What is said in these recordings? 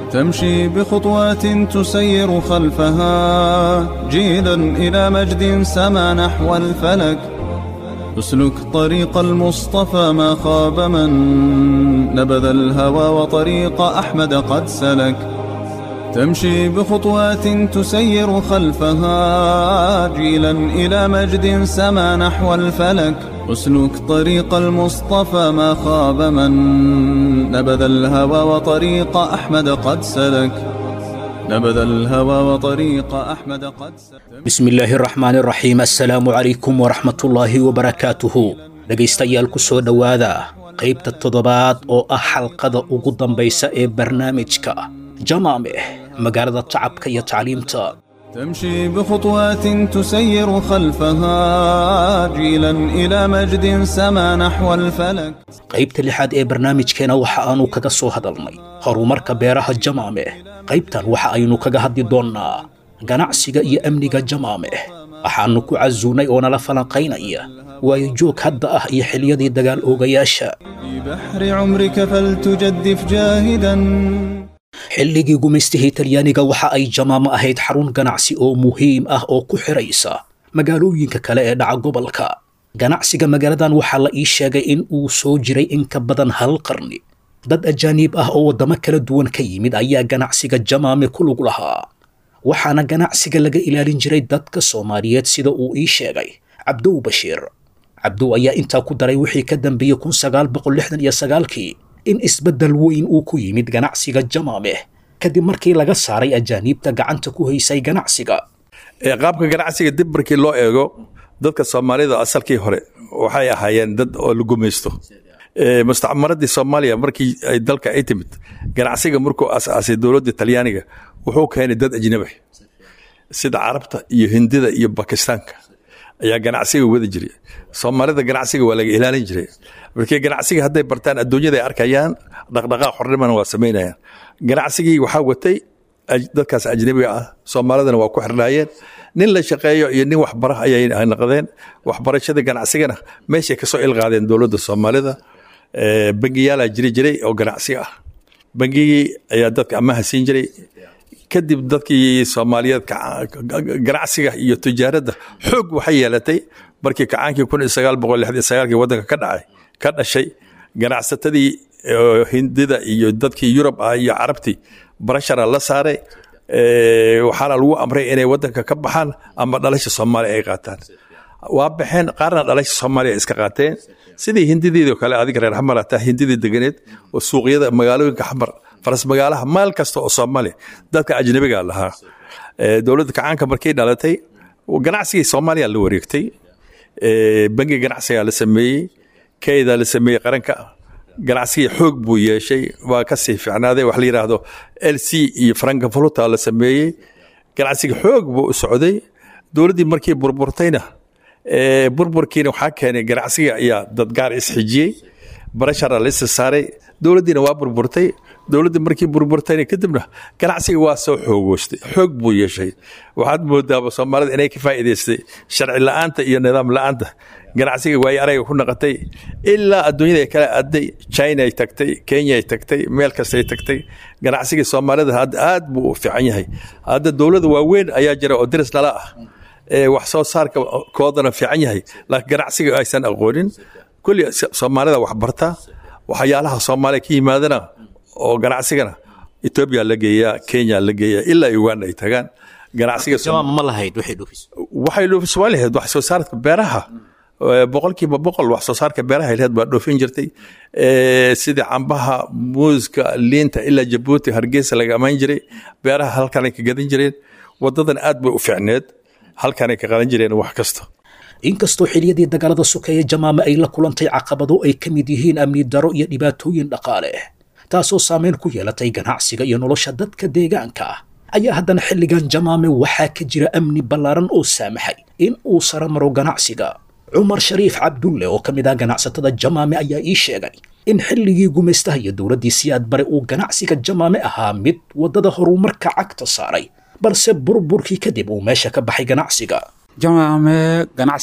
تمشي بخطوات تسير خلفها جيلا إلى مجد سما نحو الفلك اسلك طريق المصطفى ما خاب من نبذ الهوى وطريق أحمد قد سلك تمشي بخطوات تسير خلفها جيلا إلى مجد سما نحو الفلك اسلك طريق المصطفى ما خاب من نبذ الهوى وطريق أحمد قد سلك نبذ الهوى وطريق أحمد قد سلك بسم illaahi araxmaan araxiim assalaamu calaykum waraxmatullaahi wabarakaatuhu dhegaystayaal ku soo dhowaada qaybta toddobaad oo ah xalqada ugu dambaysa ee barnaamijka jamaameh magaalada tacabka iyo tacliimta تمشي بخطوات تسير خلفها جيلا إلى مجد سما نحو الفلك qaybta lixaad ee barnaamijkeena waxa aanu kaga soo hadalnay horumarka beeraha jamaameh qaybtan waxa aynu kaga hadli doonnaa ganacsiga iyo amniga jamaameh waxaannu ku casuunay oo nala falanqaynaya waayo joog hadda ah iyo xiliyadii dagaal oogayaasha في بحر عمرك فلتجدف جاهدا xilligii gumaystihii talyaaniga waxa ay jamaamo ahayd xarun ganacsi oo muhiim ah oo ku xidhaysa magaalooyinka kale ee dhaca gobolka ganacsiga magaaladan waxaa la ii sheegay in uu soo jiray in ka badan hal qarni dad ajaaniib ah oo waddamo kala duwan ka yimid ayaa ganacsiga jamaame ku lug lahaa waxaana ganacsiga laga ilaalin jiray dadka soomaaliyeed sida uu ii sheegay cabdow bashiir cabdow ayaa intaa ku daray wixii ka dambeeyey kun sagaal boqol lixdan iyo sagaalkii in isbeddel weyn uu ku yimid ganacsiga jamaameh kadib markii laga saaray ajaaniibta gacanta ku haysay ganacsiga ee qaabka ganacsiga dib markii loo eego dadka soomaalida asalkii hore waxay ahaayeen dad oo la gumaysto Ee, mustacmaradii soomaaliya markii ay dalka ay timid ganacsiga markuu asaasay dowladda talyaaniga wuxuu keenay dad ajnabi sida carabta iyo hindida iyo bakistaanka ayaa ganacsiga wada jiray soomaalida ganacsiga waa laga ilaalin jiray markii ganacsiga hadday bartaan adduunyada ay arkayaan dhaqdhaqaaq xornimana waa samaynayaan ganacsigii waxaa watay aj- dadkaas ajnabiga ah soomaalidana waa ku xirnaayeen nin la shaqeeyo iyo nin waxbara ayay noqdeen waxbarashada ganacsigana meeshay kasoo ilqaadeen dowladda soomaalida Ee, bangiyaalaa jiri jiray oo ganacsi ah bangigii ayaa dadka amaha siin jiray kadib dadkii soomaaliyeed kaca- ganacsiga iyo tijaaradda xoog waxay yeelatay markii kacaankii kun iyo sagaal boqol lixdan iyo sagaalkii waddanka ka dhacay ka dhashay ganacsatadii oo hindida iyo dadkii yurub ah iyo carabtii barashara la saaray Ee, waxaana lagu amray inay waddanka ka baxaan ama dhalasha soomaaliya ay qaataan waa baxeen qaarna dhalasha soomaaliya iska qaateen sidii hindideedoo kale adiga reer xamar ataa hindidii deganeed oo suuqyada magaalooyinka xamar faras magaalaha maal kasta oo soomaaliya dadka ajnabiga lahaa Ee, dowladda kacaanka markay dhalatay ganacsigii soomaaliya la wareegtay Ee, bangi ganacsigaa la sameeyey keydaa la sameeyey qaranka ganacsigii xoog buu yeeshay waa ka sii fiicnaaday wax la yidhaahdo l c iyo franka voluta la sameeyey ganacsiga xoog buu u socday dowladdii markii burburtayna ee, burburkiina waxaa keenay ganacsiga ayaa dad gaar isxijiyey barashara la isa saaray dowladdiina waa burburtay dowladdii markii burburtayna kadibna ganacsiga waa soo xoogoostay xoog buu yeeshay waxaad moodaaba soomaalida inay ka faa'iidaystay sharci la'aanta iyo nidaam la'aanta ganacsiga waayo arayga ku naqatay ilaa adduunyada ay kala aaday china ay tagtay kenya ay tagtay meel kastay tagtay ganacsigii soomaalida hadda aad buu u fiican yahay hadda dowlada waaweyn ayaa jira oo diris nala ah ee wax soo saarka koodana fiican yahay laakiin ganacsiga aysan aqoonin kulli soomaalida wax barta waxyaalaha soomaaliya ka yimaadana oo ganacsigana etoobiya la geeyaa kenya la geeyaa ilaa uganda ay tagaan ganacsiga jamaama ma lahayd wixii dhufis waxay dhoofiswaa lahayd wax soo saarka beeraha Ee, boqolkiiba boqol wax soo saarka beeraha lahayd baa dhoofin jirtay Ee, sidii cambaha muuska liinta ilaa jabuuti hargeysa laga amaan jiray beeraha halkanay ka gadan jireen wadadan aad bay u fiicneed halkanay ka qadan jireen wax kasta inkastoo xiliyadii dagaalada sokeeye jamaame ay la kulantay caqabado ay ka mid yihiin amni daro iyo dhibaatooyin dhaqaale taasoo saameyn ku yeelatay ganacsiga iyo nolosha dadka deegaanka ah ayaa haddana xilligan jamaame waxaa ka jira amni ballaaran oo saamaxay in uu sara maro ganacsiga cumar shariif cabdulle oo ka mid ah ganacsatada jamaame ayaa ii sheegay in xilligii gumaystaha iyo dowladdii siyaad bare uu ganacsiga jamaame ahaa mid waddada horumarka cagta saaray balse burburkii kadib uu meesha ka baxay ganacsiga jamaame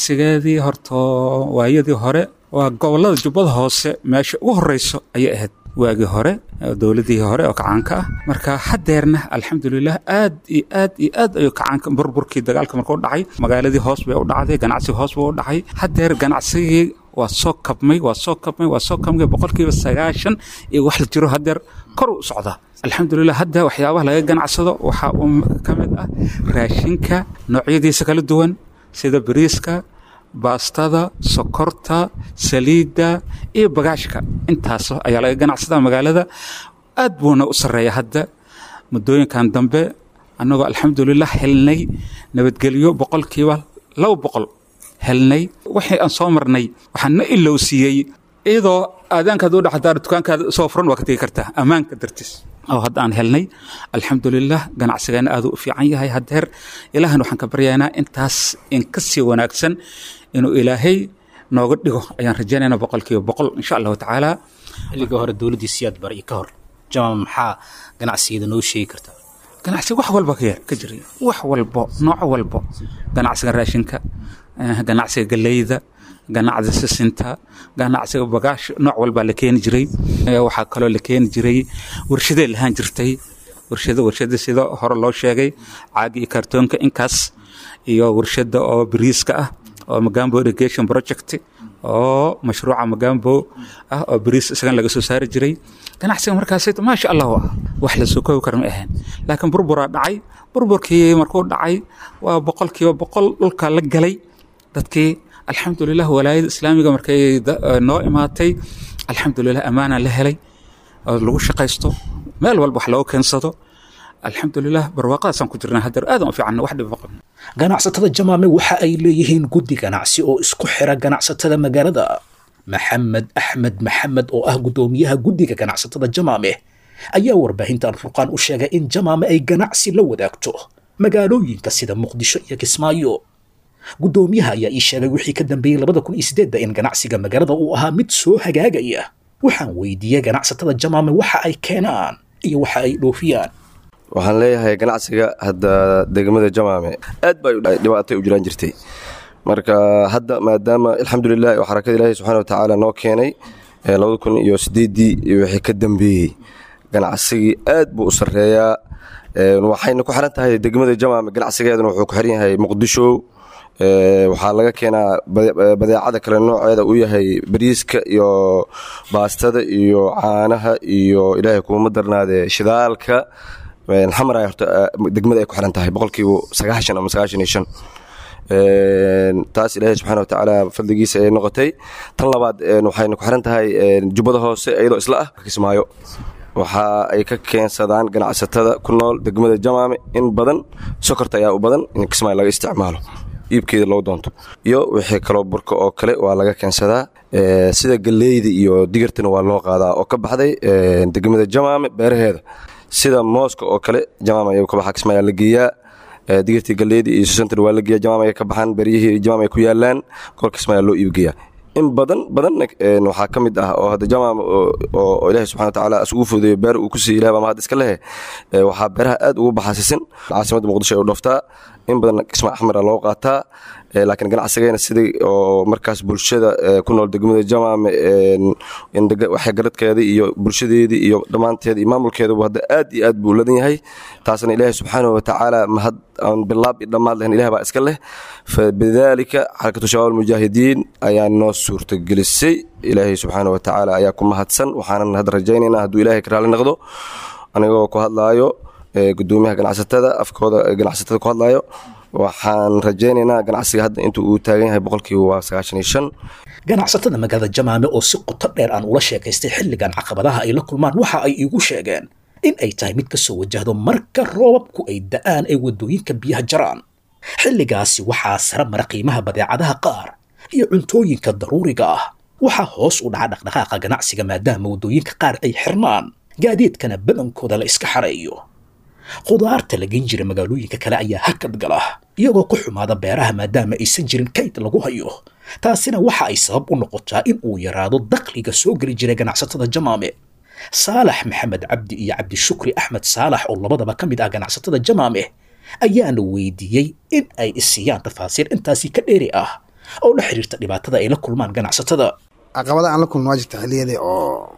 ganacsigeedii horto waayadii hore waa gobollada jubbada hoose meesha ugu horreyso ayay ahayd waagii hore dowladii hore oo kacaanka ah marka hadeerna alxamdulilah aad iyo aad iyo aad ayuu kacaanka burburkii dagaalka markuu dhacay magaaladii hoos bay u dhacday ganacsiga hoos buu u dhacay hadeer ganacsigii waa soo kabmay waa soo kabmay waa soo kabmay boqolkiiba sagaashan iyo wax la jiro hadeer kor u socdaa alxamdulilah hadda waxyaabaha laga ganacsado waxaa uu ka mid ah raashinka noocyadiisa kala duwan sida bariiska baastada sokorta saliidda iyo bagaashka intaas ayaa laga ganacsadaa magaalada aad buuna u sarreeya hadda muddooyinkan dambe annagoo alxamdulilah helnay nabadgelyo boqolkiiba laba boqol helnay waxii aan soo marnay waxaan na ilowsiiyey iyadoo aadaankaad u dhaxdaa dukaankaada soo furan waa ka tegi kartaa ammaanka dartiis oo hadda aan helnay alxamdulilah ganacsigeena aaduu u fiican yahay hadeer ilaahan waxaan ka baryaynaa intaas in ka sii wanaagsan inuu ilaahay nooga dhigo ayaan rajaynaynaa boqolkiiba boqol insha allahu tacaala xilligii hore dowladdii siyaad bar iyo ka hor jamaam maxaa ganacsigeeda noo sheegi kartaa ganacsiga wax walba ka ka jiray wax walbo nooc walbo ganacsiga raashinka ganacsiga galeyda ganacsiga sisinta ganacsiga bagaash nooc walbaa la keeni jiray waxaa kaloo la keeni jiray warshadee lahaan jirtay warshada warshada sida hore loo sheegay caagi iyo kartoonka inkaas iyo warshada oo bariiska ah oo magambo irrigation project oo mashruuca magambo ah oo bariis isagan laga soo saari jiray ganacsiga markaas maasha allah ah wax la soo koobi kara ma ahayn laakiin burburaa dhacay burburkii markuu dhacay waa boqolkiiba boqol dhulka la galay dadkii alxamdulilah walaayada islaamiga markay noo imaatay alxamdulilah ammaana la helay oo lagu shaqaysto meel walba wax looga keensado alxamdulilah barwaaqadaasaan ku jirnaa hadeer aadan u fiican wax dhib maqan ganacsatada jamaame waxa ay leeyihiin guddi ganacsi oo isku xira ganacsatada magaalada maxamed axmed maxamed oo ah guddoomiyaha guddiga ganacsatada jamaame ayaa warbaahinta alfurqaan u sheegay in jamaame ay ganacsi la wadaagto magaalooyinka sida muqdisho iyo kismaayo guddoomiyaha ayaa ii sheegay wixii ka dambeeyey labada kun iyo sideedda in ganacsiga magaalada uu ahaa mid soo hagaagaya waxaan weydiiyey ganacsatada jamaame waxa ay keenaan iyo waxa ay dhoofiyaan waxaan leeyahay ganacsiga hadda degmada jamaame aad bay dhibaatay u jiraan jirtay marka hadda maadaama alxamdulilah oo xarakada ilaahi subxana watacaala noo keenay labada kun iyo sideeddii iyo wixii ka dambeeyey ganacsigii aad buu u sarreeyaa waxayna ku xiran tahay degmada jamaame ganacsigeeduna wuxuu ku xiran yahay muqdisho waxaa laga keenaa badeecada kale nooceeda uu yahay bariiska iyo baastada iyo caanaha iyo ilaahay kuma darnaade shidaalka xamar ay horta degmada ay ku xiran tahay boqolkiiba sagaashan ama sagaashan iyo shan taas ilaahay subxana watacaala fadligiisa ay noqotay tan labaad waxayna ku xiran tahay jubbada hoose iyadoo isla ah kismaayo waxa ay ka keensadaan ganacsatada ku nool degmada jamaame in badan sokorta ayaa u badan in kismaayo laga isticmaalo iibkeeda loo doonto iyo wixii kaloo burka oo kale waa laga keensadaa sida galeyda iyo digirtana waa loo qaadaa oo ka baxday degmada jamaame beeraheeda sida mooska oo kale jamaam ay ka baxa kismaayaa la geeyaa digirtii galeyda iyo susantana waa la geeyaa jamaam ay ka baxaan beryihii jamaam ay ku yaalaan kol kismaayaa loo iibgeeyaa in badan badanna waxaa ka mid ah oo hadda jamaam oo ilaahi subxana watacaala isugu fudeeyo beer uu ku siiyo ilaah baa mahad iska lehe waxaa beeraha aad ugu baxaasisin caasimadda muqdisho ay u dhoftaa in badan kismaa axmara loo qaataa laakiin ganacsigeena sidii oo markaas bulshada ku nool degmada jamaame waxgaradkeeda iyo bulshadeedii iyo dhammaanteeda iyo maamulkeeduba hadda aad iyo aad buu ladan yahay taasna ilaahi subxaanahu watacaala mahad aan bilaab iyo dhammaad lahayn ilah baa iska leh fabidaalika xarakatu shabaab almujaahidiin ayaa noo suurtagelisay ilaahay subxaanahu watacaala ayaa ku mahadsan waxaanan hadda rajaynaynaa hadduu ilaahay ka raali noqdo anigoo ku hadlaayo gudoomiyaha ganacsatada afkooda ganacsatada ku hadlaayo waxaan rajaynaynaa ganacsiga hadda intuu uu taagan yahay boqolkiiba waa sagaashan iyo shan ganacsatada magaalada jamaame oo si qoto dheer aan ula sheekaystay xilligan caqabadaha ay la kulmaan waxa ay iigu sheegeen in ay tahay mid ka soo wajahdo marka roobabku ay da'aan ay waddooyinka biyaha jaraan xilligaasi waxaa sara mara qiimaha badeecadaha qaar iyo cuntooyinka daruuriga ah waxaa hoos u dhaca dhaqdhaqaaqa ganacsiga maadaama waddooyinka qaar ay xirmaan gaadiidkana badankooda la iska xareeyo khudaarta la gen jira magaalooyinka kale ayaa hakad gala iyagoo ku xumaada beeraha maadaama aysan jirin kayd lagu hayo taasina waxa ay sabab u noqotaa in uu yaraado dakhliga soo geli jiray ganacsatada jamaame saalax maxamed cabdi iyo cabdishukri axmed saalax oo labadaba ka mid ah ganacsatada jamaame ayaana weydiiyey in ay isiiyaan tafaasiir intaasi ka dheeri ah oo la xiriirta dhibaatada ay la kulmaan ganacsatada caqabada aan la kulma waa jirta xilliyadii oo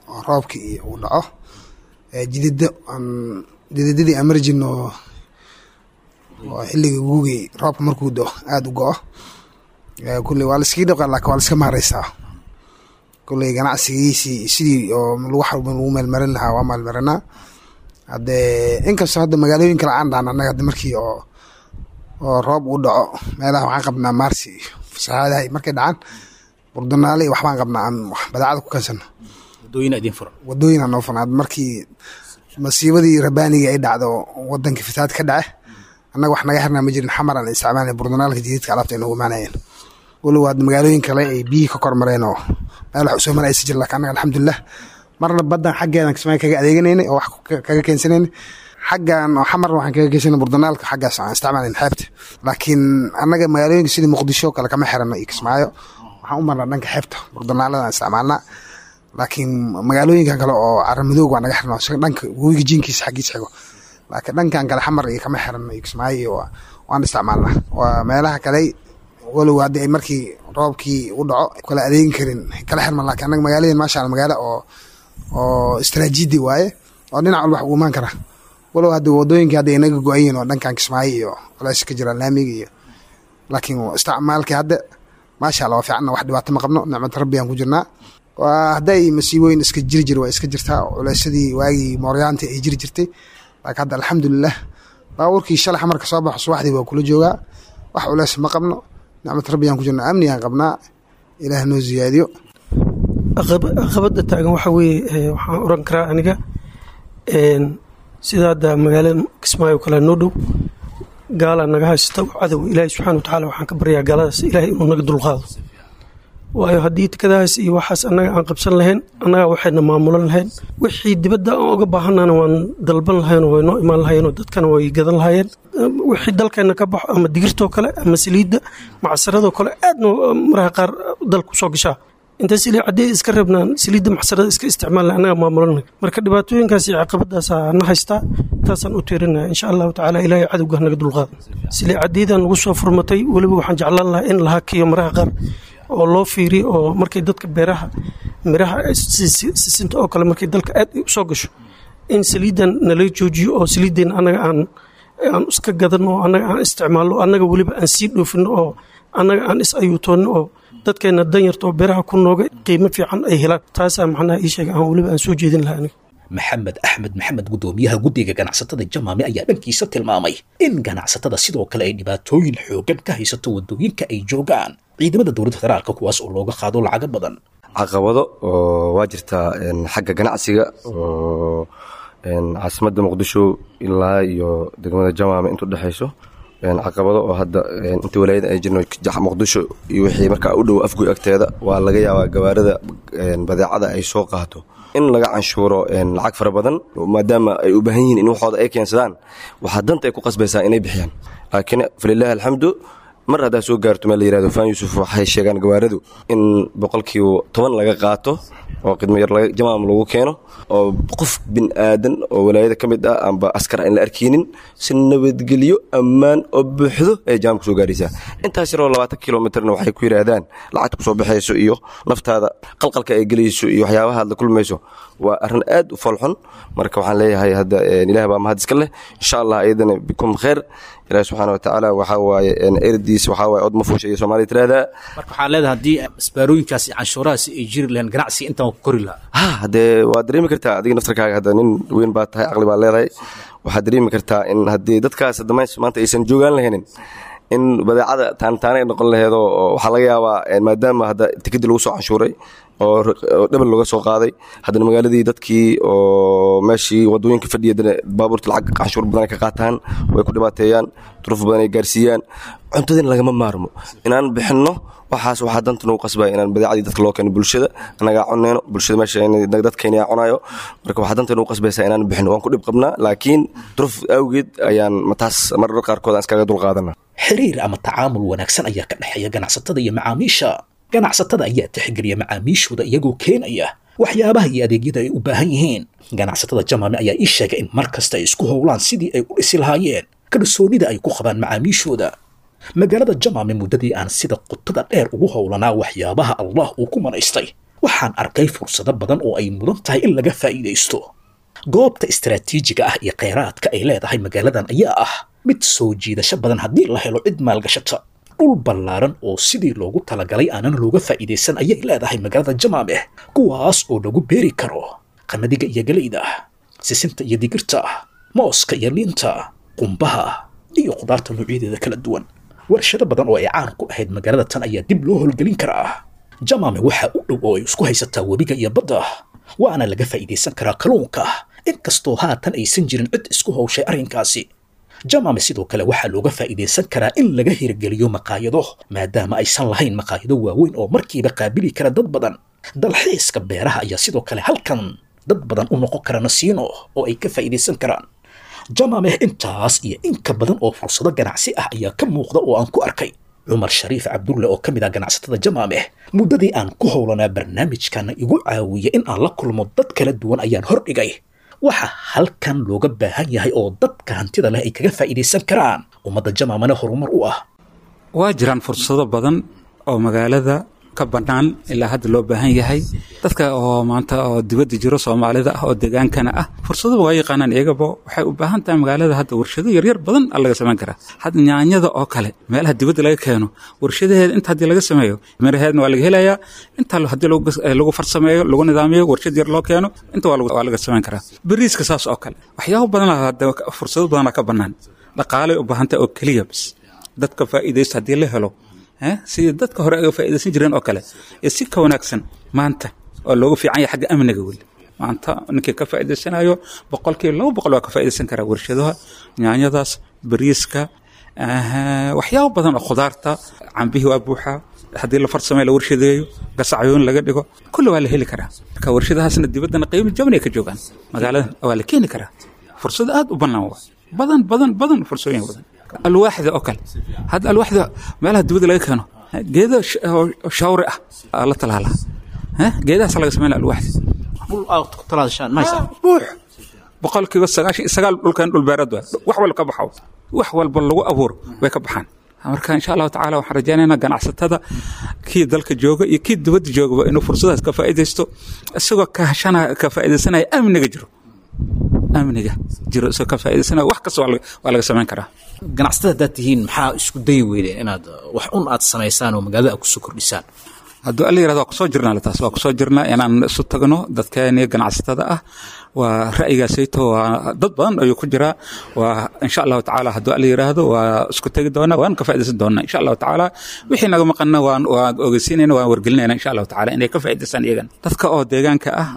oo roobkii iyo uu dhaco jidida aan jididadii aan mari jirno oo oo xilligii guugii roobka markuu do aada u go-o kulley waa laiskaga dhaqaa laakiin waa la iska maareysaa kulley ganacsigiisii sidii oo wax walba lagu meelmarin lahaa waa meelmarinaa haddee inkastoo hadda magaalooyin kale aan dhaan annaga hadda markii oo oo roob uu dhaco meelaha waxaan qabnaa maarsi iyo fasahaadaha markay dhacaan burdanaale iyo waxbaan qabnaa aan badeecada ku kansano wadooyin idin furan wadooyin aan noo furan hadda markii masiibadii rabaanigii ay dhacdo wadankii fatahaad ka dhace annaga wax naga xirnaa ma jirin xamar aan isticmaalnay burdanaalka jadiidka alaabta ay noogu imaanayeen walow hadda magaalooyin kale ay biyihii ka kormareen oo meel wax usoo maraysa jir laakiin annaga alxamdulilah marna baddan xaggeedan kismaayo kaga adeeganaynay oo wax kaga keensanaynay xaggan oo xamar waxaan kaga geysanay burdanaalka xaggaas aan isticmaalayn xeebta laakiin annaga magaalooyinka sidii muqdisho kale kama xirano iyo kismaayo waxaan u marnaa dhanka xeebta burdanaalada aan isticmaalnaa laakiin magaalooyinkan kale oo caramadoog waa naga xirno dhanka webiga jiinkiisa xaggiisa xigo laakiin dhankan kale xamar iyo kama xirano iyo kismaayo iyo waan isticmaalnaa waa meelaha kale walow haddii ay markii roobkii u dhaco kala adeegin karin kala xirman laakiin annaga magaaladeen maasha alla magaalo oo oo istaraatiiji waaye oo dhinac walba wax ugu imaan kara walow hadda wadooyinka hadda inaga go-ayiin oo dhankan kismaayo iyo culays ka jira laamiga iyo laakiin isticmaalkii hadda maasha allah waa fiicanna wax dhibaato ma qabno nicmad rabbi aan ku jirnaa waa hadday masiibooyin iska jiri jir waa iska jirtaa culaysadii waagii mooryaantii ay jiri jirtay laakiin hadda alxamdulilah baabuurkii shalay xamarka soo baxo subaxdii waa kula joogaa wax culays ma qabno nicmad rabbi aan ku jirnaa amni aan qabnaa ilaah noo ziyaadiyo caqabada taagan waxa weeye waxaan oran karaa aniga sida hadda magaalada kismaayo kale noo dhow gaalaa naga haysata cadow ilaahay subxana watacaala waxaan ka baryaa gaaladaas ilaahay inuu naga dulqaado waayo haddii tikadahaas iyo waxaas annaga aan qabsan lahayn annagaa waxayna maamulan lahayn wixii dibadda aan uga baahanana waan dalban lahaynoo way noo imaan lahayeenoo dadkana way gadan lahaayeen wixii dalkeenna ka baxo ama digirtoo kale ama saliidda macsaradoo kale aadna maraha qaar dalku soo gashaa inta saliid caddee iska reebnaan saliidda maxsarada iska isticmaalna annaga maamulanay marka dhibaatooyinkaas iyo caqabadaasaa na haystaa taasaan u tiirinaya insha allahu tacaala ilaahay cadowga naga dulqaada saliid caddeedan nagu soo furmatay weliba waxaan jeclaan lahaa in la hakiyo maraha qaar oo loo fiiriyo oo markay dadka beeraha miraha sisinta oo kale markay dalka aad usoo gasho in saliiddan nala joojiyo oo saliiddeen annaga aan aan iska gadanno oo annaga aan isticmaalno annaga weliba aan sii dhoofino oo annaga aan is ayuutoonno oo dadkeenna danyarta oo beeraha ku nooga qiimo fiican ay helaan taasaa macnaha ii sheega aan weliba aan soo jeedin lahaa aniga maxamed axmed maxamed guddoomiyaha guddiga ganacsatada jamaame ayaa dhankiisa tilmaamay in ganacsatada sidoo kale ay dhibaatooyin xoogan ka haysato waddooyinka ay joogaan ciidamada dowladda federaalka kuwaas oo looga qaado lacago badan caqabado oo waa jirtaa xagga ganacsiga oo caasimadda muqdisho ilaa iyo degmada jamaame intu dhexayso caqabado oo hadda inta walaayada ay jirno muqdisho iyo wixii markaa u dhow afgoy agteeda waa laga yaabaa gawaarida badeecada ay soo qaato in laga canshuuro lacag fara badan maadaama ay u baahan yihiin in waxooda ay keensadaan waxaa danta ay ku qasbaysaa inay bixiyaan laakiin falilaahi alxamdu mar haddaa soo gaarto meel la yirahdo faan yuusuf waxay sheegaan gawaaradu in boqolkiiba toban laga qaato oo khidmo yar jamaam lagu keeno oo qof bin aadan oo walaayada ka mid ah amba askar aan la arkeynin si nabadgelyo ammaan oo buuxdo ay jaamka soo gaaraysaa intaas yaroo labaatan kilomitrna waxay ku yidhaahdaan lacagta kusoo baxayso iyo naftaada qalqalka ay gelayso iyo waxyaabaha aad la kulmayso waa arrin aad u foolxun marka waxaan leeyahay hadda ilaah baa mahad iska leh insha allah iyadana bikum khayr ilaah subxaana watacaala waxaa waaye erdiis waxaa waaye od ma fuusha iyo soomaaliya tiraahdaa marka waxaa leedahay haddii isbaarooyinkaas iyo canshuurahaasi ay jiri lahayn ganacsi intaan ku kori lahaa ha haddee waad dareemi kartaa adiga naftarkaaga hadda nin weyn baa tahay caqli baa leedahay waxaad dareemi kartaa in haddii dadkaas hadda maanta aysan joogaan lahaynin in badeecada taantaanay noqon laheedoo waxaa laga yaabaa maadaama hadda tikadii lagu soo canshuuray oo dhebel looga soo qaaday haddana magaaladii dadkii oo meeshii wadooyinka fadhiya baabuurta lacag canshuur badan ay ka qaataan way ku dhibaateeyaan duruuf badan ay gaarsiiyaan cuntadina lagama maarmo inaan bixinno waxaas waxaa danta nagu qasbaya inaan badeecadii dadka loo keeno bulshada anagaa cuneyno bulshada meesha dadkeena cunayo marka waxaa danta nagu qasbaysa inaan bixinno waan ku dhib qabnaa laakiin duruuf awgeed ayaan mataas marar qaarkood aan iskaga dulqaadana xiriir ama tacaamul wanaagsan ayaa ka dhexeeya ganacsatada iyo macaamiisha ganacsatada ayaa tixgeliya macaamiishooda iyagoo keenaya waxyaabaha iyo adeegyada ay u baahan yihiin ganacsatada jamaame ayaa ii sheegay in mar kasta ay isku howlaan sidii ay u dhisi lahaayeen kalsoonida ay ku qabaan macaamiishooda magaalada jamaame muddadii aan sida qutada dheer ugu howlanaa waxyaabaha allah uu ku manaystay waxaan arkay fursado badan oo ay mudan tahay in laga faa'iidaysto goobta istaraatiijiga ah iyo kheyraadka ay leedahay magaaladan ayaa ah mid soo jiidasho badan haddii la helo cid maalgashata dhul ballaaran oo sidii loogu talagalay aanan looga faa'iidaysan ayay leedahay magaalada jamaameh kuwaas oo lagu beeri karo qamadiga iyo galeyda sisinta iyo digirta mooska iyo liinta qumbaha iyo khudaarta noocyadeeda kala duwan warshado badan oo ay caan ku ahayd magaalada tan ayaa dib loo howlgelin karaa jamaame waxaa u dhow oo ay isku haysataa webiga iyo badda waana laga faa'iidaysan karaa kalluunka inkastoo haatan aysan jirin cid isku howshay arrinkaasi jamaame sidoo kale waxaa looga faa'iidaysan karaa in laga hirgeliyo maqaayado maadaama aysan lahayn maqaayado waaweyn oo markiiba qaabili kara dad badan dalxiiska beeraha ayaa sidoo kale halkan dad badan u noqon kara nasiino oo ay ka faa'iidaysan karaan jamaameh intaas iyo inka badan oo fursado ganacsi ah ayaa ka muuqda oo aan ku arkay cumar shariif cabdulle oo ka mid ah ganacsatada jamaameh muddadii aan ku howlanaa barnaamijkana igu caawiya in aan la kulmo dad kala duwan ayaan hordhigay waxa halkan looga baahan yahay oo dadka hantida leh ay kaga faa'iidaysan karaan ummadda jamaamana horumar u ah waa jiraan fursado badan oo magaalada ka bannaan ilaa hadda loo baahan yahay dadka oo maanta oo dibadda jiro soomaalida ah oo degaankana ah fursadaba waa yaqaanaan iyagaba waxay u baahan tahay magaalada hadda warshado yaryar badan a laga samayn karaa hadda nyaanyada oo kale meelaha dibadda laga keeno warshadaheeda inta haddii laga sameeyo miraheedna waa laga helayaa inta haddii lagu farsameeyo lagu nidaamiyo warshad yar loo keeno inta waa laga samayn karaa bariiska saas oo kale waxyaabo badan hadda fursado badanaa ka bannaan dhaqaalay u baahan tahay oo keliya bas dadka faa'iidaysta haddii la helo sidii dadka hore aga faa'iidaysan jireen oo kale ee si ka wanaagsan maanta oo loogu fiican yahay xagga amniga weli maanta ninkii ka faa'iidaysanayo boqolkiiba laba boqol waa ka faa'iidaysan karaa warshadaha nyaanyadaas bariiska waxyaabo badan oo khudaarta cambihii waa buuxaa haddii la farsameeyo la warshadeeyo gasacyoon laga dhigo kulli waa la heli karaa marka warshadahaasna dibaddana qiimo jaban ay ka joogaan magaaladan waa la keeni karaa fursado aad u bannaan waa badan badan badan fursooyin badan alwaaxda oo kale hadda alwaaxda meelaha dibadda laga keeno geedo shawri ah aa la talaalaa geedahaas laga sameynaya alwaaxda buux boqolkiiba sagaashan iyo sagaal dhulkan dhul beerad waa wax walba ka baxo wax walba lagu abuuro way ka baxaan marka insha allahu tacaala waxaan rajaynaynaa ganacsatada kii dalka jooga iyo kii dibadda joogaba inuu fursadaas ka faa'iidaysto isagoo kahashana ka faa'iidaysanaya amniga jiro amniga jiro isagoo ka faa'iidaysanaya wax kasta waa laga samayn karaa ganacsatada haddaad tihiin maxaa isku dayi weydeen inaad wax un aad samaysaan oo magaalada aad kusoo kordhisaan hadduu alla yirahdo waa kusoo jirnaa taas waa kusoo jirnaa inaan isu tagno dadkeeni ganacsatada ah waa ra'yigaasayto waa dad badan ayuu ku jiraa waa insha allahu tacaala hadduu alla yiraahdo waa isku tegi doonaa waan ka faa'iidaysan doonaa insha allahu tacaala wixii naga maqanna waan waan ogeysiinayna waan wargelinayna insha allahu tacaala inay ka faa'iidaystaan iyagan dadka oo deegaanka ah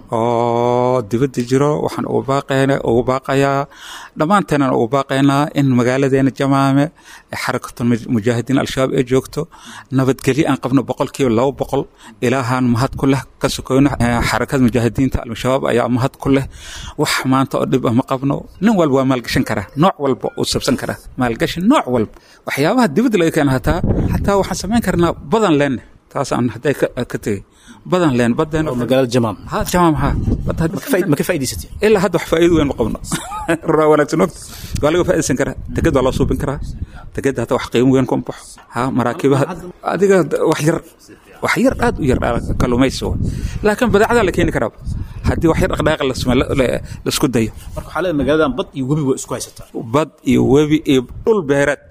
oo dibadda jiro waxaan ugu baaqayna ugu baaqayaa dhammaanteenan ugu baaqaynaa in magaaladeena jamaame xarakatul mujaahidiin al-shabaab ee joogto nabadgelyo aan qabno boqolkiiba laba boqol ilaahaan mahad ku leh ka sokoyno xarakada mujaahidiinta al-shabaab ayaa mahad ku leh wax maanta oo dhib ah ma qabno nin walba waa maalgashan karaa nooc walba uu sabsan karaa maalgashi nooc walba waxyaabaha dibadda laga keena hataa xataa waxaan samayn karnaa badan leenne taasaan hadday ka tegey badan leen badeen magaalada jamaam ha jamaam ha ma ka faa'iidaysatay ilaa hadda wax faa'iido weyn ma qabno raa wanaagsan ogta waa laga faa'iidaysan karaa teged waa loo suubin karaa tegedda hata wax qiimo weyn kuma baxo ha maraakibaha adiga wax yar wax yar aad u yar kalluumaysi wa laakiin badeecada la keeni karaa haddii wax yar dhaqdhaqaaq laisku dayo marka waxaa leedahay magaaladan bad iyo webi waa isku haysataa bad iyo webi iyo dhul beereed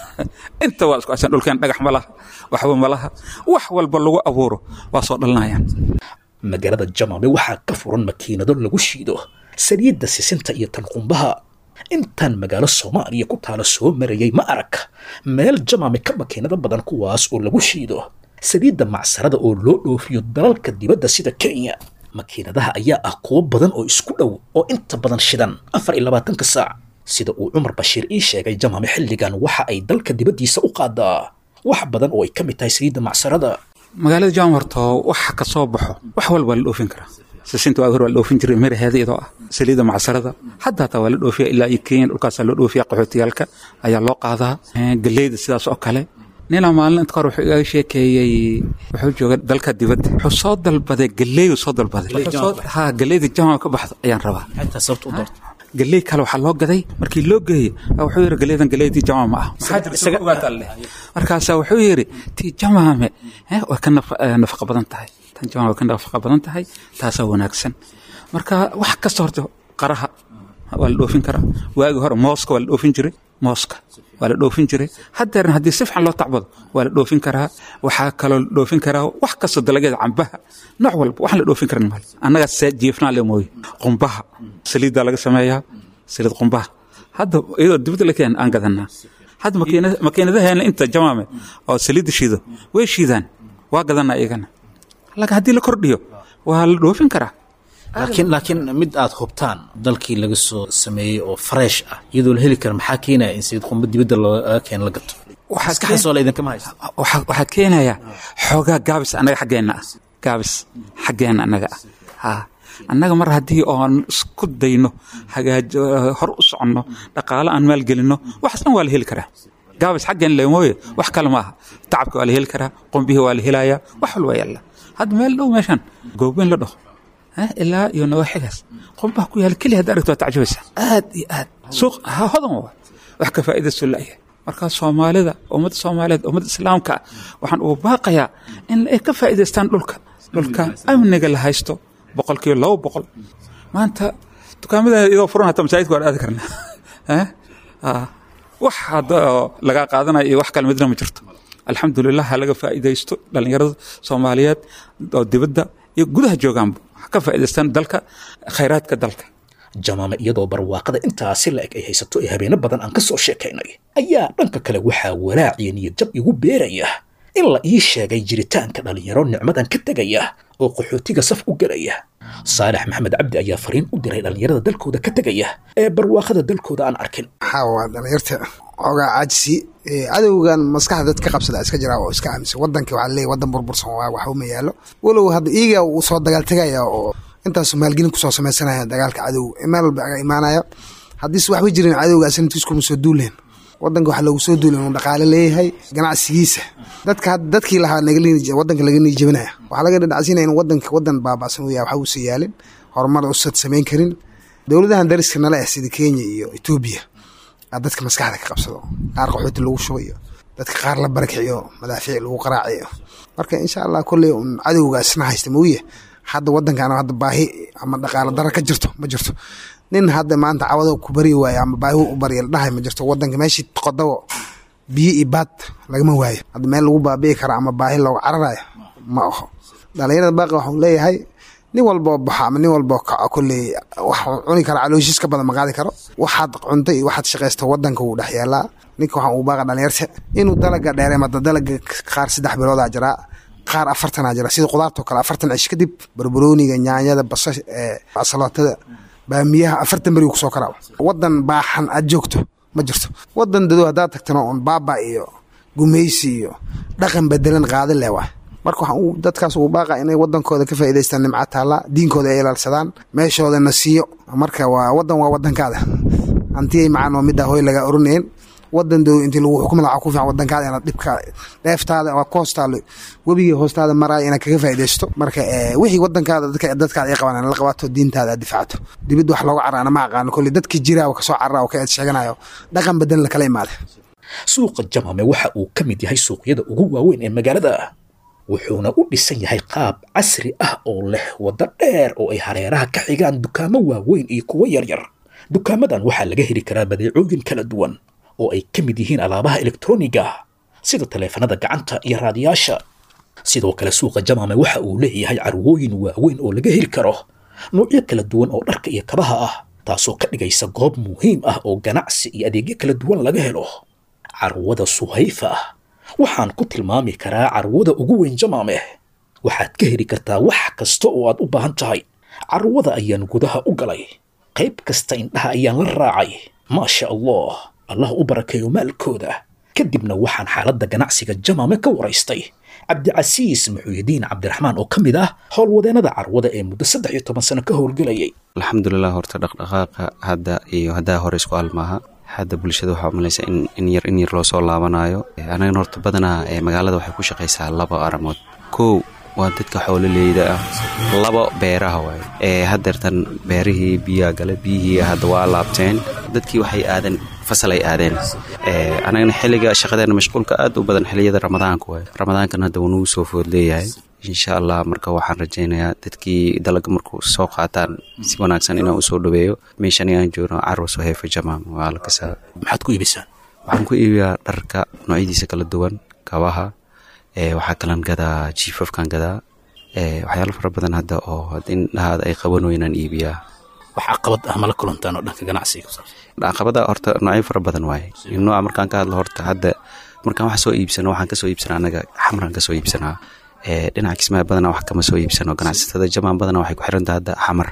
inta waa isku haysan dhulkeen dhagax ma laha waxba ma laha wax walba lagu abuuro waa soo dhalinayaan magaalada jamaame waxaa ka furan makiinado lagu shiido saliidda sisinta iyo tanqumbaha intaan magaalo soomaaliya ku taala soo marayay ma arag meel jamaame ka makiinado badan kuwaas oo lagu shiido saliidda macsarada oo loo dhoofiyo dalalka dibadda sida kenya makiinadaha ayaa ah kuwo badan oo isku dhow oo inta badan shidan afar iyo labaatanka saac sida uu cumar bashiir ii sheegay jamaame xilligan waxa ay dalka dibaddiisa u qaadaa wax badan oo ay ka mid tahay saliidda macsarada magaalada jaam horto waxa ka soo baxo wax walba waa la dhoofin karaa sisinta waa hor waa la dhoofin jiray miraheeda iyadoo ah saliidda macsarada hadda hataa waa la dhoofiya ilaa iyo kenya dhulkaasaa loo dhoofiya qaxootiyaalka ayaa loo qaadaa galeyda sidaas oo kale ninaa maalin inta kahor wuxuu igaga sheekeeyey wuxuu jooga dalka dibadda wuxuu soo dalbaday galeeyu soo dalbaday ha galeyda jamaca ka baxdo ayaan rabaa xataa sababta u doorta galey kale waxaa loo gaday markii loo geeyey wuxuu yidhi galeydan galeydii jamaca ma ah maxaa jirta soo ogaataa leh markaasaa wuxuu yidhi tii jamaame way ka nafaqa badan tahay tan jamaam way ka nafaqa badan tahay taasaa wanaagsan marka wax kasta horta qaraha waa la dhoofin karaa waagi hore mooska waa la dhoofin jiray mooska waa la dhoofin jiray haddeerna haddii si fiican loo tacbado waa la dhoofin karaa waxaa kaloo la dhoofin karaa wax kasta dalagyada cambaha nooc walba waxaan la dhoofin karan mal annaga see jiifnaa le mooye qumbaha saliiddaa laga sameeyaa saliid qumbaha hadda iyadoo dibadda la keen aan gadanaa hadda makiina- makiinadaheena inta jamaame oo saliidda shiido way shiidaan waa gadanaa iyagana laakiin haddii la kordhiyo waa la dhoofin karaa laakiin laakiin mid aad hubtaan dalkii laga soo sameeyey oo fresh ah iyadoo la heli kara maxaa keenaya in saliid qumba dibadda looga keeno la gato Waxaa maskaxdaas oo la idinkama haysta waxaa waxaa keenaya xoogaa gaabis annaga xaggeenna ah gaabis xaggeenna annaga ah ha annaga mar haddii oon isku dayno hagaajo hor u soconno dhaqaale aan maalgelinno waxaas dhan waa la heli karaa gaabis xaggeen le mooye wax kale ma aha tacabka waa la heli karaa qumbihii waa la helayaa wax walba yaalla hadda meel dhow meeshan goobeyn la dhaho Eh, ilaa iyo nawaaxigaas qumbaha ku yaala keliya hadda aragto waa tacjabaysa aad iyo aad suuq ha hodan waa wax ka faa'iidaysto la'yahay marka soomaalida ummadda soomaaliyeed ummadda islaamka ah waxaan ugu baaqayaa in ay ka faa'iidaystaan dhulka dhulka amniga la haysto boqolkiiba laba boqol maanta dukaamada iyadoo furan hata masaajidka waan aadi karnaa Eh? Ah. wax hadda oo lagaa qaadanaya iyo wax kale midna ma jirto alxamdulilah ha laga faa'iidaysto dhallinyarada soomaaliyeed oo dibadda iyo gudaha joogaanba ha ka faa'iidaystaan dalka khayraadka dalka jamaame iyadoo barwaaqada intaasi la eg ay haysato ee habeeno badan aan ka soo sheekaynay ayaa dhanka kale waxaa walaaciya niyad jab igu beeraya in la ii sheegay jiritaanka dhallinyaro nicmadan ka tegaya oo qaxootiga saf u gelaya saalex maxamed cabdi ayaa fariin u diray dhallinyarada dalkooda ka tegaya ee barwaaqada dalkooda aan arkin waxaa waa dhalinyarta xoogaa caajisi ee cadowgan maskaxda dad ka qabsada iska jiraa oo iska aaminsan wadanka waxaa leeyahy wadan burbursan waa wax uma yaalo walow hadda iyaga uu soo dagaal tegaya oo intaasu maalgelin kusoo sameysanaya dagaalka cadow meel walba aga imaanaya haddiise waxba jirin cadowga asanadkiis kuma soo duuleen wadanka waxaa loogu soo duulay inuu dhaqaale leeyahay ganacsigiisa dadka hadda dadkii lahaa naga wadanka laga niijabinaya waxaa laga dhadhacsiinaya in wadanka wadan baabaasan uu yahay waxa uusan yaalin horumar usad samayn karin dowladahan dariska nala ah sida kenya iyo etoobiya aa dadka maskaxda ka qabsado qaar qaxooti lagu shubayo dadka qaar la barakiciyo madaafiic lagu qaraaciyo marka insha allah kolley un cadowgaasna haysta mauya hadda wadankan hadda baahi ama dhaqaalo dara ka jirto ma jirto nin hadda maanta cawado ku baryi waayo ama baahi u barya la dhahay ma jirto wadanka meeshii qodabo biyo iyo baad lagama waayo hadda meel lagu baabi'i karo ama baahi looga cararayo ma aho dhalinyarada baaqi waxuu leeyahay nin walboo baxo ama nin walboo kaco kolley waxuu cuni kara calooshiis ka badan ma qaadi karo waxaad cunta iyo waxaad shaqaysta wadanka wuu dhex yaalaa ninka waxaan uu baaqa dhalinyarta inuu dalaga dheereemada dalaga qaar saddex biloodaa jiraa qaar afartanaa jira sida qudaartao kale afartan cish kadib barbarooniga nyaanyada basasha salootada baamiyaha afartan beri kusoo karaa wadan baaxan aad joogto ma jirto wadan dado haddaad tagtana un baaba iyo gumeysi iyo dhaqan bedelan qaadi leh waa marka waxaan uu dadkaas uu baaqa inay wadankooda ka faa'iidaystaan nimca taalla diinkooda ay ilaalsadaan meeshoodana siiyo marka waa wadan waa wadankaada hantiyay macaan oo middaa hooy laga oranayn wadan dow intii lagu xukumi lahaa ku fiican wadankaada inaad dhibka dheeftaada waa ku hoostaalo webigii hoostaada maraya inaad kaga faa'iidaysto marka wixii wadankaada dadka dadkaada ay qabaan la qabato diintaada aad difacto dibid wax looga carana ma aqaano kolley dadkii jiraa oo kasoo carara oo ka eed sheeganayo dhaqan badan la kala imaada suuqa jamame waxa uu ka mid yahay suuqyada ugu waaweyn ee magaalada wuxuuna u dhisan yahay qaab casri ah oo leh waddo dheer oo ay hareeraha ka xigaan dukaamo waaweyn iyo kuwo yaryar dukaamadan waxaa laga heli karaa badeecooyin kala duwan oo ay ka mid yihiin alaabaha elektroniga sida taleefanada gacanta iyo raadiyaasha sidoo kale suuqa jamame waxa uu leeyahay carwooyin waaweyn oo laga heli karo noocyo kala duwan oo dharka iyo kabaha ah taasoo ka dhigaysa goob muhiim ah oo ganacsi iyo adeegyo kala duwan laga helo carwada suhayfa ah waxaan ku tilmaami karaa carwada ugu weyn jamaame waxaad ka heli kartaa wax kasta oo aad u baahan tahay carwada ayaan gudaha u galay qayb kasta indhaha ayaan la raacay maasha allah allah u barakeeyo maalkooda kadibna waxaan xaaladda ganacsiga jamaame ka waraystay cabdicasiis muxuuyidiin cabdiraxmaan oo ka mid ah howlwadeennada carwada ee muddo saddex iyo toban sano ka howlgelayay alxamdulilah horta dhaqdhaqaaqa hadda iyo haddaa hore isku almaaha hadda bulshada waxaa umalaysa in yar in yar loo soo laabanayo anagana horta badanaa magaalada waxay ku shaqaysaa laba aramood kow waa dadka xoololeyda ah laba beeraha waay ee hadeertan beerihii biyaa gale biyihii hadda waa laabteen dadkii waxay aadeen fasal ay aadeen anagana xilliga shaqadeena mashquulka aad u badan xiliyada ramadaanka waay ramadaankan hadda wanugu soo food leeyahay insha allah marka waxaan rajaynayaa dadkii dalaga markuu soo qaataan si wanaagsan inaan usoo dhaweeyo meeshan aan joogno carwas heefa jamaam waa la kasaa maxaad ku iibisaan waxaan ku iibiyaa dharka noocyadiisa kala duwan kabaha waxaa kalan gadaa jiifafkan gadaa waxyaalo fara badan hadda oo indhahaada ay qaban weynaan iibiyaa wax caqabad ah mala kulantaan oo dhanka ganacsiga caqabada horta noocyo fara badan waaye nooca markaan ka hadlo horta hadda markaan wax soo iibsano waxaan kasoo iibsanaa anaga xamraan kasoo iibsanaa dhinaca kismaayo badanaa wax kama soo iibsano ganacsatada jamaan badanaa waxay ku xirantaha hadda xamar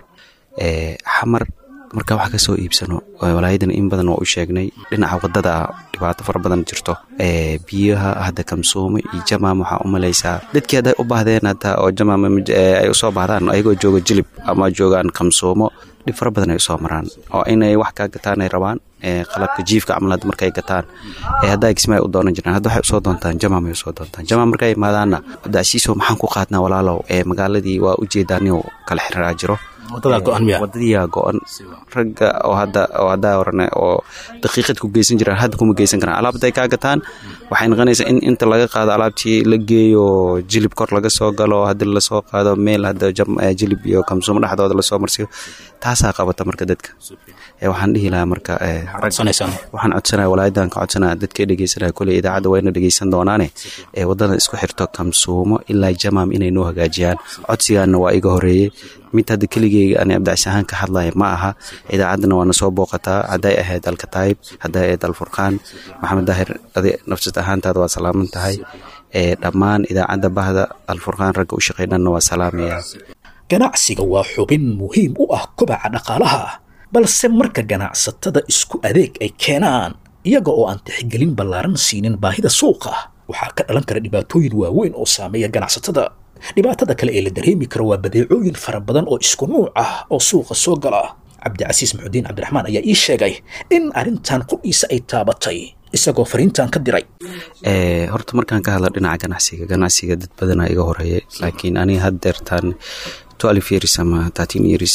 xamar markaa wax kasoo iibsano walaayadan in badan waa u sheegnay dhinaca wadada dhibaato fara badan jirto biyaha hadda kamsuumo iyo jamaam waxaa u malaysaa dadkii hadday u baahdeen hataa oo jamaam ay usoo baahdaan ayagoo jooga jilib ama joogaan kamsuumo dhib fara badan ay usoo maraan oo inay wax kaa gataan ay rabaan qalabka jiifka camal hadda markay gataan haddaa kismaayo u doonan jiraan hadda waxay usoo doontaan jamaam ay usoo doontaan jamaam markay imaadaanna dacsiiso maxaan ku qaadnaa walaalow magaaladii waa ujeedaan inuu kala xiriraa jiro wadadiyaa go-an ragga oo hadda oo haddaa horane oo daqiiqad ku geysan jiraan hadda kuma geysan karaan alaabta ay kaa gataan waxay noqonaysaa in inta laga qaado alaabtii la geeyo jilib kor laga soo galo haddi lasoo qaado meel hadda jilib iyo kamsuumo dhexdooda lasoo marsiyo taasaa qabata marka dadka waxaan dhihi lahaa marka waxaan codsanaya walaayadan ka codsanaya dadka dhegeysanaya koley idaacadda waa ina dhegeysan doonaane ee wadada isku xirto kamsuumo ilaa jamaam inay noo hagaajiyaan codsigaana waa iga horeeyey mid hadda keligeyga ani abdicsi ahaan ka hadlaya ma aha idaacaddana waana soo booqataa hadday ahayd alkataayib hadday ahayd alfurqaan maxamed daahir adi nafsad ahaantaada waa salaaman tahay dhammaan idaacadda bahda alfurqaan ragga u shaqeynana waa salaamaya ganacsiga waa xubin muhiim u ah kobaca dhaqaalaha balse marka ganacsatada isku adeeg ay keenaan iyaga oo aan tixgelin ballaaran siinin baahida suuqa waxaa ka dhalan kara dhibaatooyin waaweyn oo saameeya ganacsatada dhibaatada kale ee la dareemi karo waa badeecooyin fara badan oo isku nuuc ah oo suuqa soo gala cabdicasiis maxudiin cabdiraxmaan ayaa ii sheegay in arrintan qudhiisa ay taabatay isagoo fariintan ka diray horta markaan ka hadla dhinaca ganacsiga ganacsiga dad badanaa iga horeeyay laakiin aniga haddeertaan twelve years ama thirteen years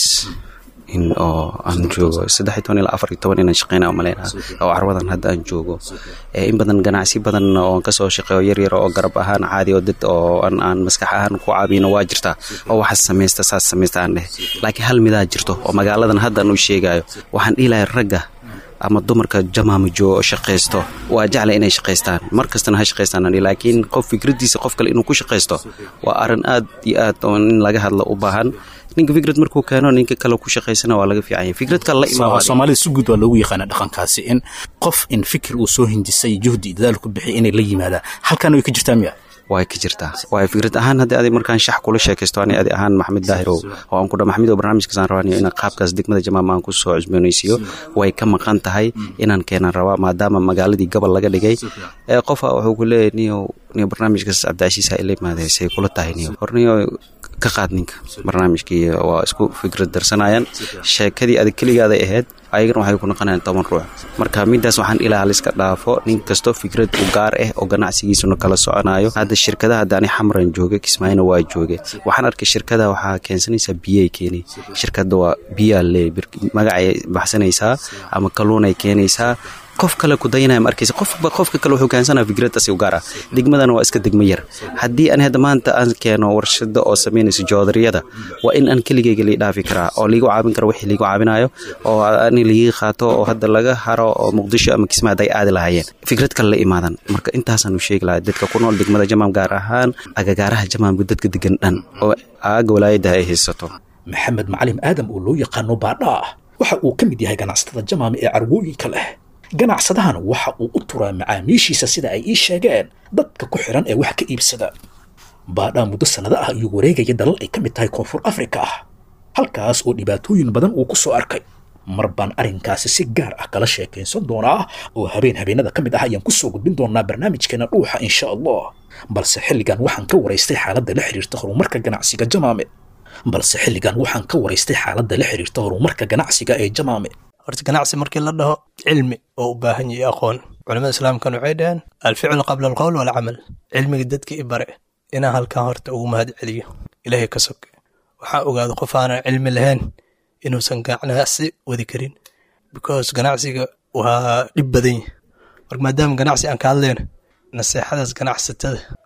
in oo aan joogo saddex iyo toban ilaa afar iyo toban inaan shaqeyna umaleynaa oo carwadan hadda aan joogo in badan ganacsi badan oo kasoo shaqeeyo yaryar oo garab ahaan caadi oo dad oo aan aan maskax ahaan ku caabino waa jirtaa oo waxaas samaysta saas samaysta aan dheh laakiin hal midaa jirto oo magaaladan hadda aan u sheegayo waxaan dhihi lahay ragga ama dumarka jamaama joogo oo shaqaysto waa jecla inay shaqaystaan mar kastana ha shaqaystaan laakiin qof fikradiisa qof kale inuu ku shaqaysto waa arrin aad iyo aad oo in laga hadlo u baahan ninka fikrad markuu keeno ninka kale ku shaqaysana waa laga fiican yahay fikrad kale la imaado soomaalida si guud waa loogu yaqaana dhaqankaasi in qof in fikir uu soo hindisay juhdi dadaal ku bixi inay la yimaadaan halkan way ka jirtaa miya way ka jirtaa waay fikrad ahaan haddii adi markaan shax kula sheekaysto ani adi ahaan maxamed daahirow oo aan ku dha maxamed oo barnaamijkaasaan rabanayo inaan qaabkaas degmada jamaama aan ku soo cusboonaysiiyo way ka maqan tahay inaan keenan rabaa maadaama magaaladii gobol laga dhigay qofa wuxuu ku leeyahay niyow niyo barnaamijkaas cabdicasiis ha ila imaadee say kula tahay niyo hor niyo ka qaad ninka barnaamijkii waa isku fikrad darsanayaan sheekadii adag keligaaday ahayd ayagana waxay ku noqonayaan toban ruux marka midaas waxaan ilaa liska dhaafo nin kastoo fikrad u gaar ah oo ganacsigiisuna kala soconayo hadda shirkadaha hadda ani xamran jooga kismaayona waa jooge waxaan arkay shirkada waxaa keensanaysaa biyay keenay shirkada waa biyaa lee magacay baxsanaysaa ama kalluunay keenaysaa qof kale ku dayanaya ma arkaysa qofba qofka kale wuxuu keensanaa fikradaasi u gaar ah degmadana waa iska degmo yar haddii aan hadda maanta aan keeno warshada oo samaynayso joodariyada waa in aan keligeyga lii dhaafi karaa oo liigu caabin karo wixii liigu caabinayo oo ani liigi qaato oo hadda laga haro oo muqdisho ama kismaa hadday aadi lahaayeen fikrad kale la imaadan marka intaasaan u sheegi lahaa dadka ku nool degmada jamaam gaar ahaan agagaaraha jamaamka dadka degan dhan oo aaga walaayada ay haysato maxamed macalim aadam oo loo yaqaano baadhaa waxa uu ka mid yahay ganacsatada jamaama ee carwooyinka leh ganacsadahan waxa uu u turaa macaamiishiisa sida ay ii sheegeen dadka ku xiran ee wax ka iibsada baadhaa muddo sannado ah ayuu wareegaya dalal ay ka mid tahay koonfur afrika ah halkaas oo dhibaatooyin badan uu ku soo arkay mar baan arrinkaasi si gaar ah kala sheekaysan doonaa oo habeen habeenada ka mid ah ayaan kusoo gudbin doonaa barnaamijkeena dhuuxa insha allah balse xilligan waxaan ka waraystay xaaladda la xiriirta horumarka ganacsiga jamaame balse xilligan waxaan ka waraystay xaaladda la xiriirta horumarka ganacsiga ee jamaame horta ganacsi markii la dhaho cilmi oo u baahan yahay aqoon culamada islaamkan waxay dhaheen alficlu qabla alqowl walcamal cilmiga dadka i bare inaan halkan horta ugu mahad celiyo ilaahay ka soke waxaa ogaada qof aanan cilmi lahayn inuusan ganacsi wadi karin because ganacsiga waa dhib badan yahy marka maadaama ganacsi aan ka hadlayno naseexadaas ganacsatada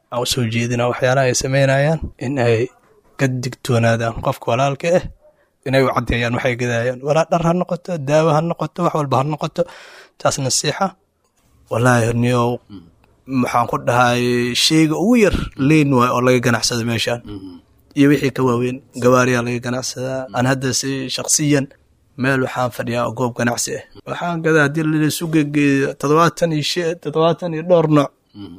aan usoo jeedina waxyaalaha ay sameynayaan in ay ka digtoonaadaan qofka walaalka ah inay u caddeeyaan waxay gadayaan walaa dhar ha noqoto daawo ha noqoto wax walba ha noqoto taas nasiixa wallaahi niyow maxaan ku dhahay sheyga ugu yar leyn waay oo laga ganacsado meeshaan iyo wixii ka waaweyn gawaariyaa laga ganacsadaa aan hadda si shaksiyan meel waxaan fadhiyaa oo goob ganacsi ah waxaan gadaa haddii laisu gegeeyo toddobaatan iyo she toddobaatan iyo dhowr nooc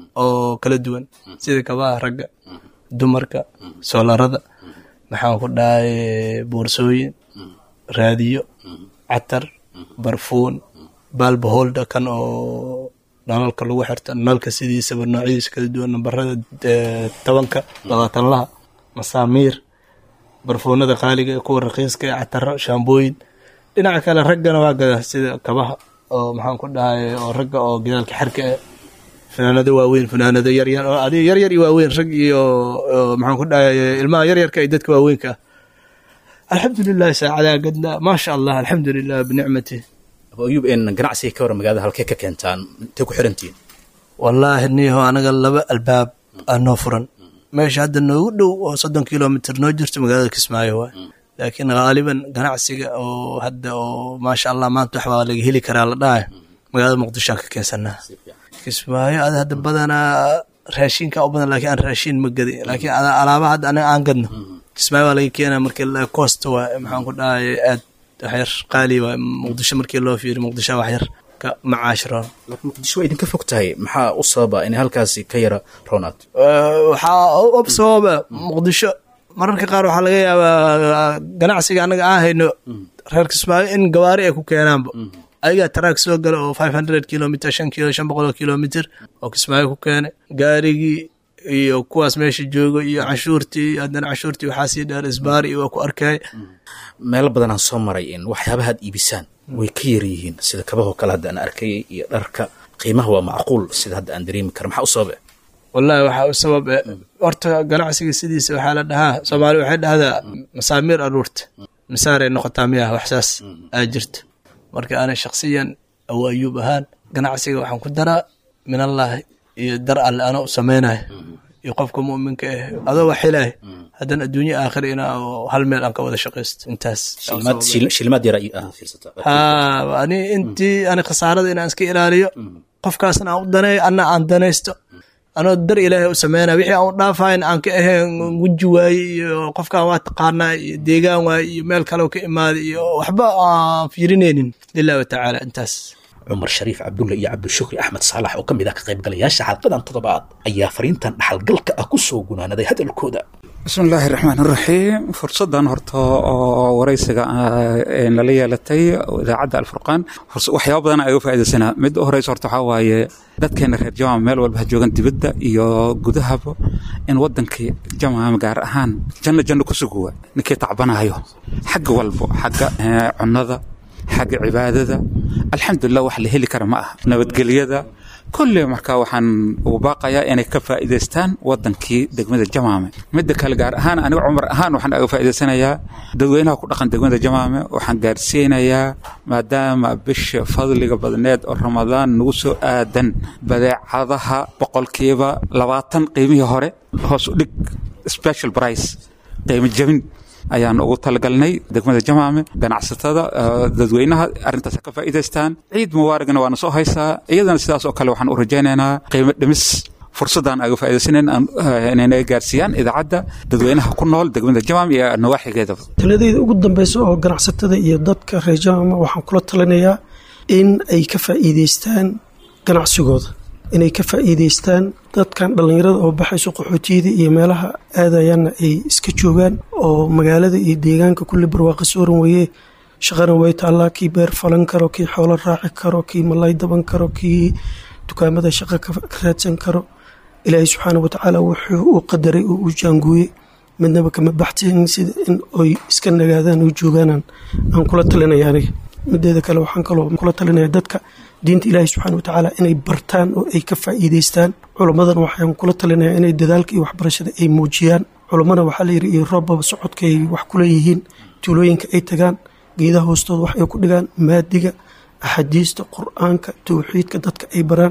oo kala duwan sida kabaha ragga dumarka soolarada maxaan ku dhahay boorsooyin raadiyo catar barfuun baalbaholda kan oo nalalka lagu xirta nalalka sidiisaba noocyadiisa kala duwan nambarada tobanka labaatanlaha masaamiir barfuunada qaaliga ee kuwa raqiiska ee cataro shaambooyin dhinaca kale raggana waa gada sida kabaha oo maxaan ku dhahay oo ragga oo gidaalka xerka eh fanaanado waaweyn fanaanado yaryar oo adiga yaryar iyo waaweyn rag iyo maxaan ku dhahay ilmaha yaryarka iyo dadka waaweynka ah alxamdulilah saacadaa gadna maasha allah alxamdulilah binicmati abu ayuub een ganacsiga ka hor magaalada halkee ka keentaan intay ku xirantihiin wallaahi niho anaga laba albaab aa noo furan meesha hadda noogu dhow oo soddon kilomitr noo jirto magaalada kismaayo waay laakiin haaliban ganacsiga oo hadda oo maasha allah maanta wax baa laga heli karaa la dhahay magaalada muqdishoan ka keensanaa kismaayo ada hadda badanaa raashinka u badan laakiin aan raashin ma gadi laakiin alaabaha hadda anaga aan gadno kismaayo baa laga keenaa markii la cost waay maxaan ku dhahay aad waxyar qaali waay muqdisho markii loo fiiri muqdisho waxyar ka macaash roon laakiin muqdisho waa idinka fog tahay maxaa u sababa inay halkaasi ka yara roonaad waxaa u sababa muqdisho mararka qaar waxaa laga yaabaa ganacsiga annaga aan hayno reer kismaayo in gawaari ay ku keenaanba ayagaa taraag soo gala oo five hundred kilomitr shan kilo shan boqol kilomitr oo kismaayo ku keenay gaarigii iyo kuwaas meesha joogo iyo canshuurtii haddana canshuurtii waxaa sii dheer isbaari iyo waa ku arkay meelo badanaan soo maray in waxyaabaha ad iibisaan way ka yar yihiin sida kabahoo kale hadda aan arkayay iyo dharka qiimaha waa macquul sida hadda aan dareemi kara maxaa u sababe wallaahi waxaa u sabab horta ganacsiga sidiisa waxaa la dhahaa soomaali waxay dhahdaa masaamiir aruurta misaaray noqotaa miyaha waxsaas aa jirta marka ana shaksiyan aw ayuub ahaan ganacsiga waxaan ku daraa min allaahi iyo dar alle ana u samaynayo iyo qofka mu'minka ah adoo wax helay haddana adduunye aakhir ina hal meel aan ka wada shaqaysto intaas shilimaad yar ah fiirsataa ha ani intii ani khasaarada inaan iska ilaaliyo qofkaasna aan u daneeyo anna aan danaysto anoo dar ilaahay u sameynaya wixii aan u dhaafayn aan ka ahayn guji waaye iyo qofkaan waa taqaanaa iyo deegaan waaye iyo meel kale ka imaaday iyo waxba aan fiirinaynin lilah watacaala intaas cumar shariif cabdulle iyo cabdishukri axmed saalax oo ka mid ah ka qaybgalayaasha xalqadan toddobaad ayaa fariintan dhaxalgalka ah ku soo gunaanaday hadalkooda bismi illaahi raxmaan iraxiim fursaddan horta oo waraysiga nala yeelatay idaacadda alfurqaan waxyaaba badan ay u faaidaysanaa mid u horeysa horta waxaa waaye dadkeena reer jamaama meel walba ha joogan dibadda iyo gudahaba in wadankii jamaama gaar ahaan janno janno ku suguwa ninkii tacbanayo xagga walbo xagga cunnada xagga cibaadada alxamdulilah wax la heli kara ma aha nabadgelyada kulle marka waxaan ugu baaqayaa inay ka faa'iidaystaan wadankii degmada jamaame midda kale gaar ahaan aniga cumar ahaan waxaan aga faa'iidaysanayaa dadweynaha ku dhaqan degmada jamaame waxaan gaarsiinayaa maadaama bisha fadliga badneed oo ramadaan nagu soo aadan badeecadaha boqolkiiba labaatan qiimihii hore hoos u dhig special price qiimo jabin ayaan ugu talagalnay degmada jamaame ganacsatada dadweynaha arrintaas ka faa'iidaystaan ciid mubaaragna waana soo haysaa iyadana sidaas oo kale waxaan u rajaynaynaa qiimo dhimis fursaddan aga faa'iidaysanayn inay gaarsiiyaan idaacadda dadweynaha ku nool degmada jamaame iyo nawaaxigeedaba taladeyda ugu dambeysa oo ganacsatada iyo dadka reer jamaama waxaan kula talinayaa in ay ka faa'iidaystaan ganacsigooda inay ka faa'iidaystaan dadkan dhallinyarada oo baxayso qaxootiyada iyo meelaha aadayaanna ay iska joogaan oo magaalada iyo deegaanka kulli barwaaqa sooran weeye shaqana way taallaa kii beer falan karo kii xoolo raaci karo kii malay daban karo kii dukaamada shaqo ka raadsan karo ilaahay subxaana watacaala wuxuu uu qadaray oo uu jaanguuyey midnaba kama baxteen sida in oy iska nagaadaan oo joogaanaan aan kula talinaya aniga mideeda kale waxaan kaloo kula talinaya dadka diinta ilaahay subxaana watacaala inay bartaan oo ay ka faa'iidaystaan culammadan waxaan kula talinaya inay dadaalka iyo waxbarashada ay muujiyaan culammana waxaa layidhi iyo roobaba socodka ay wax kula yihiin tuulooyinka ay tagaan geedaha hoostooda wax ay ku dhigaan maadiga axaadiista qur-aanka towxiidka dadka ay baraan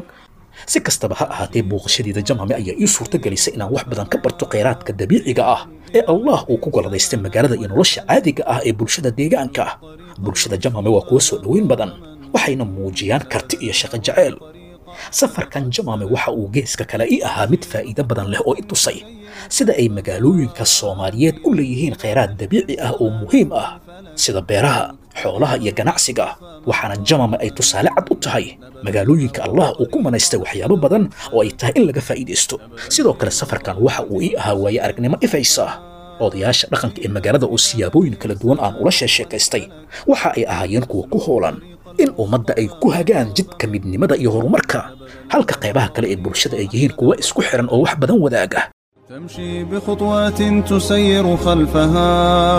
si kastaba ha ahaatee booqashadeeda jamaame ayaa ii suurtagelisay inaan wax badan ka barto kheyraadka dabiiciga ah ee allah uu ku goladaystay magaalada iyo nolosha caadiga ah ee bulshada deegaanka bulshada jamaame waa kuwa soo dhoweyn badan waxayna muujiyaan karti iyo shaqo jaceyl safarkan jamaame waxa uu geeska kale ii ahaa mid faa'iido badan leh oo i tusay sida ay magaalooyinka soomaaliyeed u leeyihiin kheyraad dabiici ah oo muhiim ah sida beeraha xoolaha iyo ganacsiga waxaana jamame ay tusaale cad u tahay magaalooyinka allah uu ku manaystay waxyaabo badan oo ay tahay in laga faa'iidaysto sidoo kale safarkan waxa uu ii ahaa waaye aragnimo ifaysa odayaasha dhaqanka ee magaalada oo siyaabooyin kala duwan aan ula sheesheekaystay waxa ay ahaayeen kuwa ku hoolan in ummadda ay ku hagaan jidka midnimada iyo horumarka halka qaybaha kale ee bulshada ay yihiin kuwa isku xiran oo wax badan wadaaga تمشي بخطوات تسير خلفها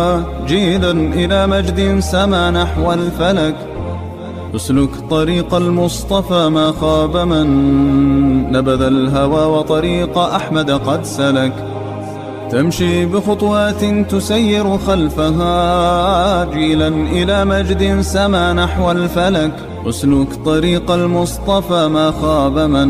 جيدا إلى مجد سما نحو الفلك اسلك طريق المصطفى ما خاب من نبذ الهوى وطريق أحمد قد سلك تمشي بخطوات تسير خلفها جيلا إلى مجد سما نحو الفلك اسلك طريق المصطفى ما خاب من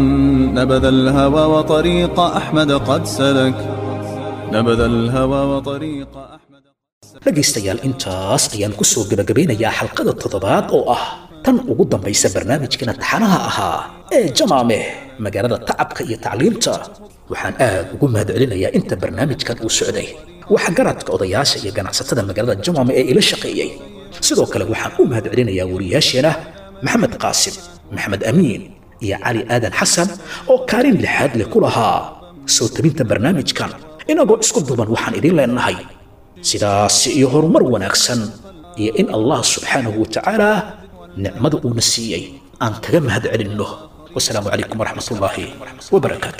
نبذ الهوى وطريق أحمد قد سلك نبذ الهوى وطريق أحمد dhegaystayaal intaas ayaan ku soo gebagabeynayaa xalqada toddobaad oo ah tan ugu dambaysa barnaamijkana taxanaha ahaa ee jamaame magaalada tacabka iyo tacliimta waxaan aad ugu mahadcelinayaa inta barnaamijkan uu socday waxa garadka odayaasha iyo ganacsatada magaalada jamaame ee ila shaqeeyey sidoo kale waxaan u mahadcelinayaa wariyaasheena maxamed qaasim maxamed amiin iyo cali aadan xasan oo kaalin lixaad leh ku lahaa soo tabinta barnaamijkan inagoo isku duban waxaan idin leenahay sidaas iyo horumar wanaagsan iyo in allah subxaanahu watacaala nicmada uuna siiyey aan kaga mahad celinno wasalaamu calaykum waraxmat ullaahi wabarakaatu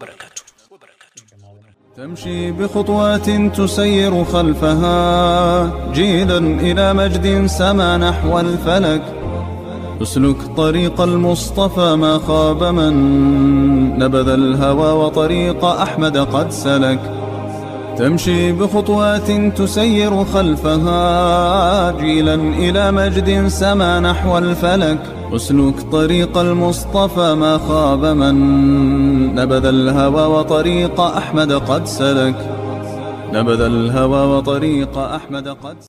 تمشي بخطوات تسير خلفها جيدا إلى مجد سما نحو الفلك اسلك طريق المصطفى ما خاب من نبذ الهوى وطريق أحمد قد سلك تمشي بخطوات تسير خلفها جيلا إلى مجد سما نحو الفلك اسلك طريق المصطفى ما خاب من نبذ الهوى وطريق أحمد قد سلك نبذ الهوى وطريق أحمد قد